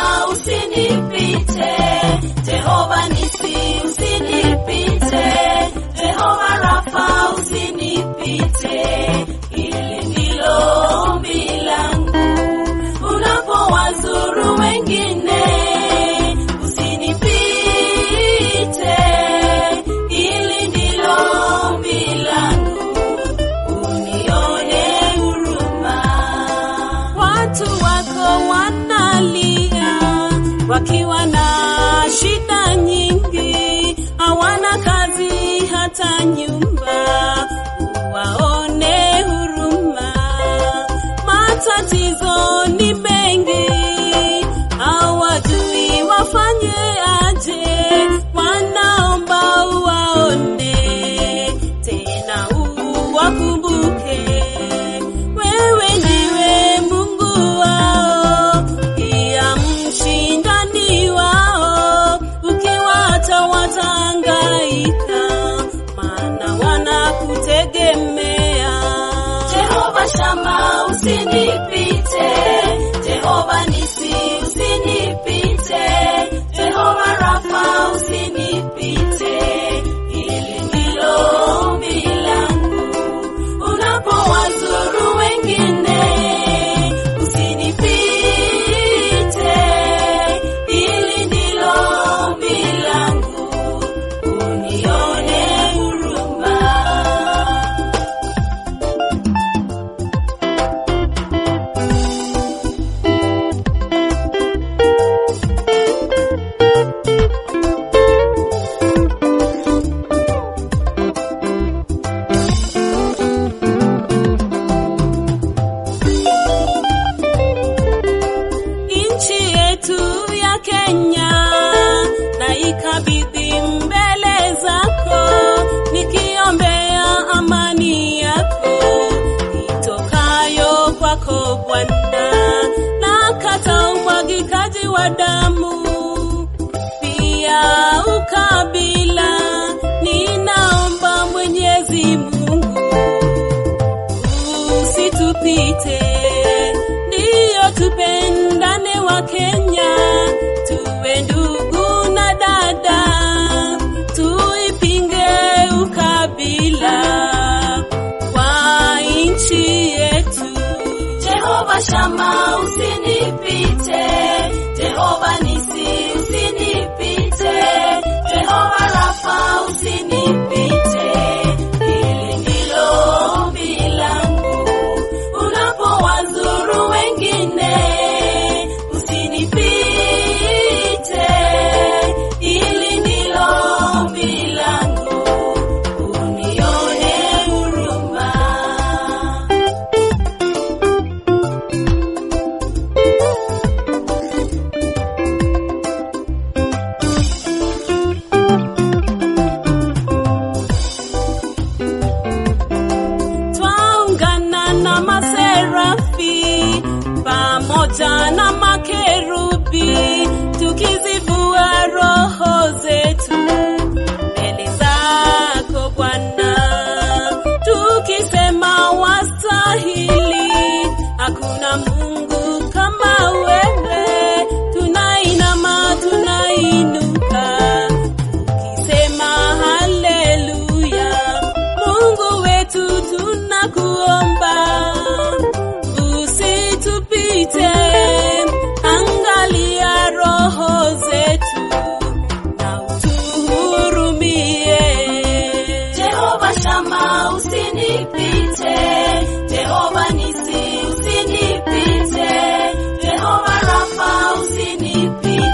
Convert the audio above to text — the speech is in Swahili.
Shama usinipite, Jehova Nisi usinipite, Jehova Rafa usinipite. Hili ndilo ombi langu unapowazuru wengine, usinipite. Hili ndilo ombi langu, unione huruma. Watu wako wanalia wakiwa na shida nyingi, hawana kazi hata nyumba, waone huruma. Matatizo ni mengi, hawajui wafanye aje, wanaomba uwaone tena uwakumbuke. Wewe ndiwe Mungu wao, pia mshindani wao, ukiwacha watahangaika, maana wanakutegemea. Jehova Shama usinipite, Jehova Nisi usinipite, Jehova Rafa usinipite. Hili ndilo ombi langu unapowazuru wengine, usinipite. Hili ndilo ombi langu, unione huruma. nchi yetu ya Kenya na ikabidhi mbele zako, nikiombea amani yako itokayo kwako Bwana, na kata umwagikaji wa damu pia ukabila, ninaomba Mwenyezi Mungu usitupite, ndiyo tupendane wa Kenya, tuwe ndugu na dada, tuipinge ukabila kwa nchi yetu. Jehova Shama usinipite, Jehova Nisi usinipite, Jehova Rafa usinipite. Hili ndilo ombi langu unapowazuru wengine, usinipite. Hili ndilo ombi langu, unione huruma. twaungana na maserafi pamoja na makerubi tukizivua roho zetu mbele zako Bwana, tukisema wastahili, hakuna Mungu kama wewe. Tunainama, tunainuka tukisema haleluya. Mungu wetu tunakuomba, usitupite, angalia roho zetu na utuhurumie. Jehova Shama usinipite, Jehova Nisi usinipite, Jehova Rafa usinipite.